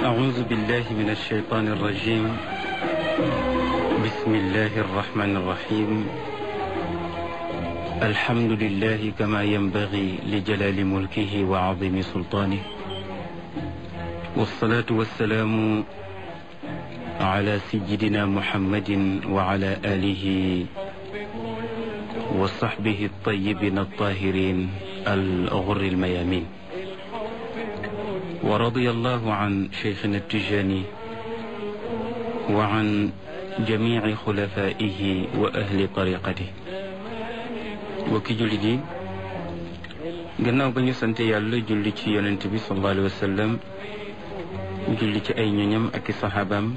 أعوذ بالله من الشيطان الرجيم بسم الله الرحمن الرحيم الحمد لله كما ينبغي لجلال ملكه وعظيم سلطانه والصلاة والسلام على سيدنا محمد وعلى آله وصحبه الطيبين الطاهرين الغر الميامين ورضي الله عن شيخنا التجاني وعن جميع خلفائه وأهل طريقته wokki jullit yi gannaaw ba ñu sant yàlla julli ci yonent bi sallallahu alayhi wa sallam julli ci ay ñoñam ak i saxaabaam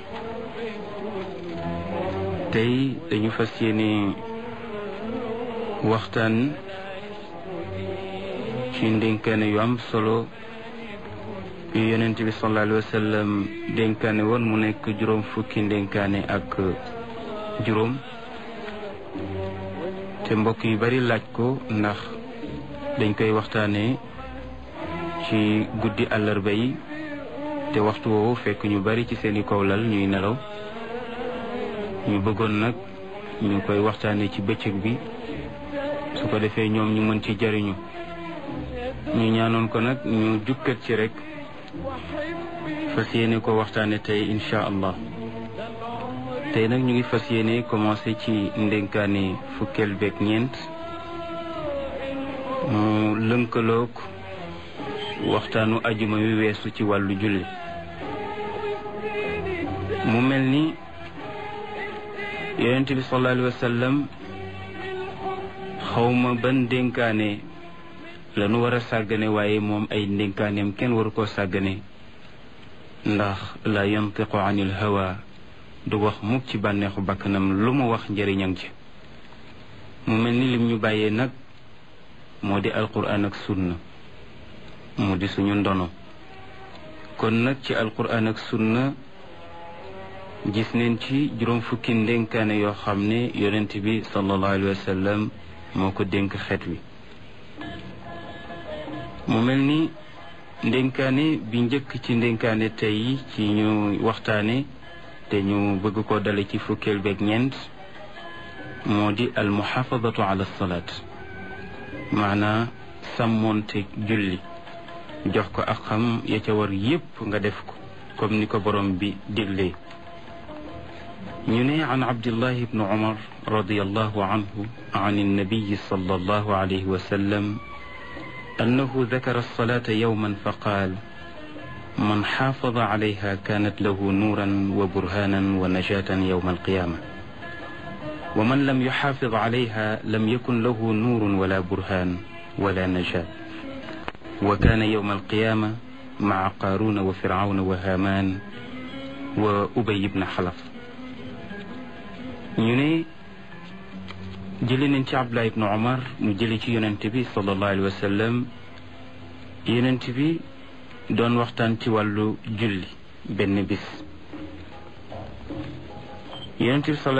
tey dañu fas yéene waxtaan ci ndénkaane yu am solo yu yonent bi sallallahu alayhi wa sallam dénkaane woon mu nekk juróom fukki ndénkaane ak juróom te mbokk yu bari laaj ko ndax dañ koy waxtaanee ci guddi àllarba yi te waxtu woowu fekk ñu bari ci seeni kawlal ñuy nelaw ñu bëggoon nag ñu koy waxtaanee ci bëccëg bi su ko defee ñoom ñu mën ci jariñu ñu ñaanoon ko nag ñu jukkat ci rek fas yéene ko waxtaane tey incha allah tey nag ñu ngi fas yéene commencé ci ndénkaane fukkeel beeg ñeent mu lënkaloog waxtaanu ajuma wi weesu ci wàllu julli mu mel ni yonent bi sallallahu alayhi wa sallam xawma ban ndénkaane lanu war a sàggane waaye moom ay ndénkaaneem kenn waru koo sàggane ndax la yantiqu anil hawa du wax mukk ci bànneexu bakkanam lu mu wax njëriñam ci mu mel ni lim ñu bàyyee nag moo di alquran ak sunna mu di suñu ndono kon nag ci alquran ak sunna gis neen ci juróom fukki ndénkaane yoo xam ne yonent bi sallallahu alayhi wa sallam moo ko dénk xeet wi mu mel ni ndénkaane bi njëkk ci ndénkaane tey ci ñu waxtaane te ñu bëgg ko dale ci fukkeel beeg ñeent moo di al muxaafadatu ala salaat maanaa sàmmoonte julli jox ko ak xam ya ca war yépp nga def ko comme ni ko borom bi diglee ñu ne an abdillahi ibnu umar radiallahu anhu an annabiyi sallallahu alayhi wa sallam annahu dakara alsalata yowman fa qaal man xaafada calayha kaanat lahu nuuran wa burhaanan wa najaatan yowma alqiyaama wa man lam yuxaafid calayha lam yakun lahu nuurun wala burhaan wala najaat wa kaana yowma alqiyaama maca qaaruuna wa fircawna wa haamaan wa ubay ibna xalaf ñu ne jëli nañ ci Abdullah ibnu Umar mu jëli ci yonent bi sallallahu alayhi wa sallam yonent bi doon waxtaan ci wàllu julli benn bis yonent bi